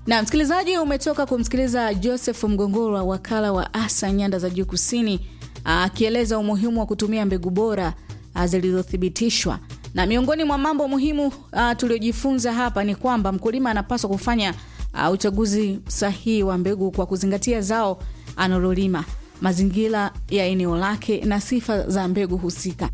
Na msikilizaji, umetoka kumsikiliza Joseph Mgongorwa, wakala wa ASA nyanda za juu kusini, akieleza umuhimu wa kutumia mbegu bora zilizothibitishwa. Na miongoni mwa mambo muhimu tuliojifunza hapa ni kwamba mkulima anapaswa kufanya a, uchaguzi sahihi wa mbegu kwa kuzingatia zao analolima, mazingira ya eneo lake na sifa za mbegu husika.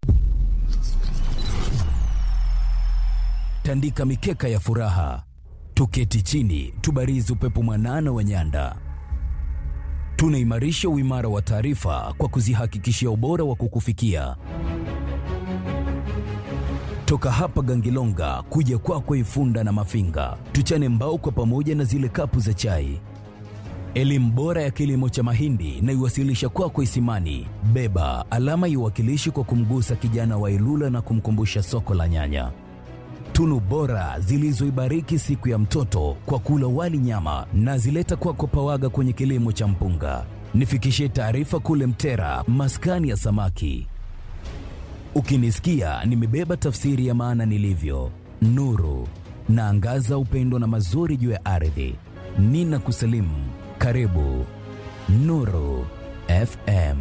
Tandika mikeka ya furaha, tuketi chini, tubarizi upepo mwanana wa nyanda. Tunaimarisha uimara wa taarifa kwa kuzihakikishia ubora wa kukufikia toka hapa Gangilonga kuja kwako kwa Ifunda na Mafinga, tuchane mbao kwa pamoja na zile kapu za chai. Elimu bora ya kilimo cha mahindi na iwasilisha kwako kwa Isimani. Beba alama iwakilishi kwa kumgusa kijana wa Ilula na kumkumbusha soko la nyanya. Tunu bora zilizoibariki siku ya mtoto kwa kula wali nyama na zileta kwako kwa Pawaga kwenye kilimo cha mpunga. Nifikishie taarifa kule Mtera, maskani ya samaki. Ukinisikia nimebeba tafsiri ya maana nilivyo, nuru naangaza upendo na mazuri juu ya ardhi. Nina kusalimu, karibu Nuru FM.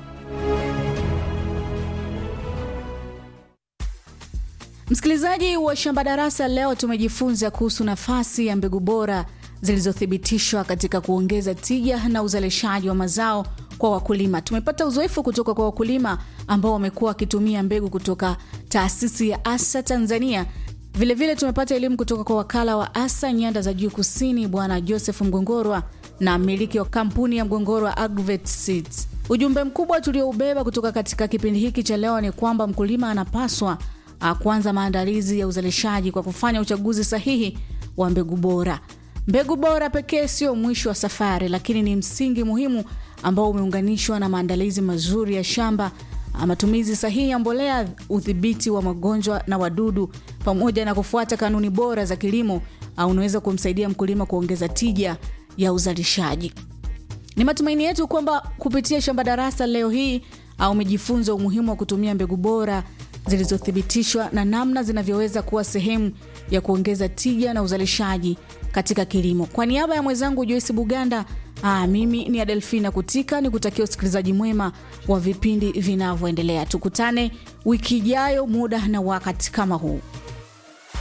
Msikilizaji wa Shamba Darasa, leo tumejifunza kuhusu nafasi ya mbegu bora zilizothibitishwa katika kuongeza tija na uzalishaji wa mazao kwa wakulima. Tumepata uzoefu kutoka kwa wakulima ambao wamekuwa wakitumia mbegu kutoka taasisi ya ASA Tanzania. Vilevile vile tumepata elimu kutoka kwa wakala wa ASA nyanda za juu kusini, Bwana Joseph Mgongorwa na mmiliki wa kampuni ya Mgongorwa Agrovet Seeds. Ujumbe mkubwa tulioubeba kutoka katika kipindi hiki cha leo ni kwamba mkulima anapaswa kuanza maandalizi ya uzalishaji kwa kufanya uchaguzi sahihi wa mbegu bora. Mbegu bora pekee sio mwisho wa safari, lakini ni msingi muhimu ambao umeunganishwa na maandalizi mazuri ya shamba, matumizi sahihi ya mbolea, udhibiti wa magonjwa na wadudu, pamoja na kufuata kanuni bora za kilimo, unaweza kumsaidia mkulima kuongeza tija ya uzalishaji. Ni matumaini yetu kwamba kupitia Shamba Darasa leo hii umejifunza umuhimu wa kutumia mbegu bora zilizothibitishwa na namna zinavyoweza kuwa sehemu ya kuongeza tija na uzalishaji katika kilimo. Kwa niaba ya mwenzangu Joyce Buganda, aa, mimi ni Adelfina Kutika ni kutakia usikilizaji mwema wa vipindi vinavyoendelea. Tukutane wiki ijayo muda na wakati kama huu.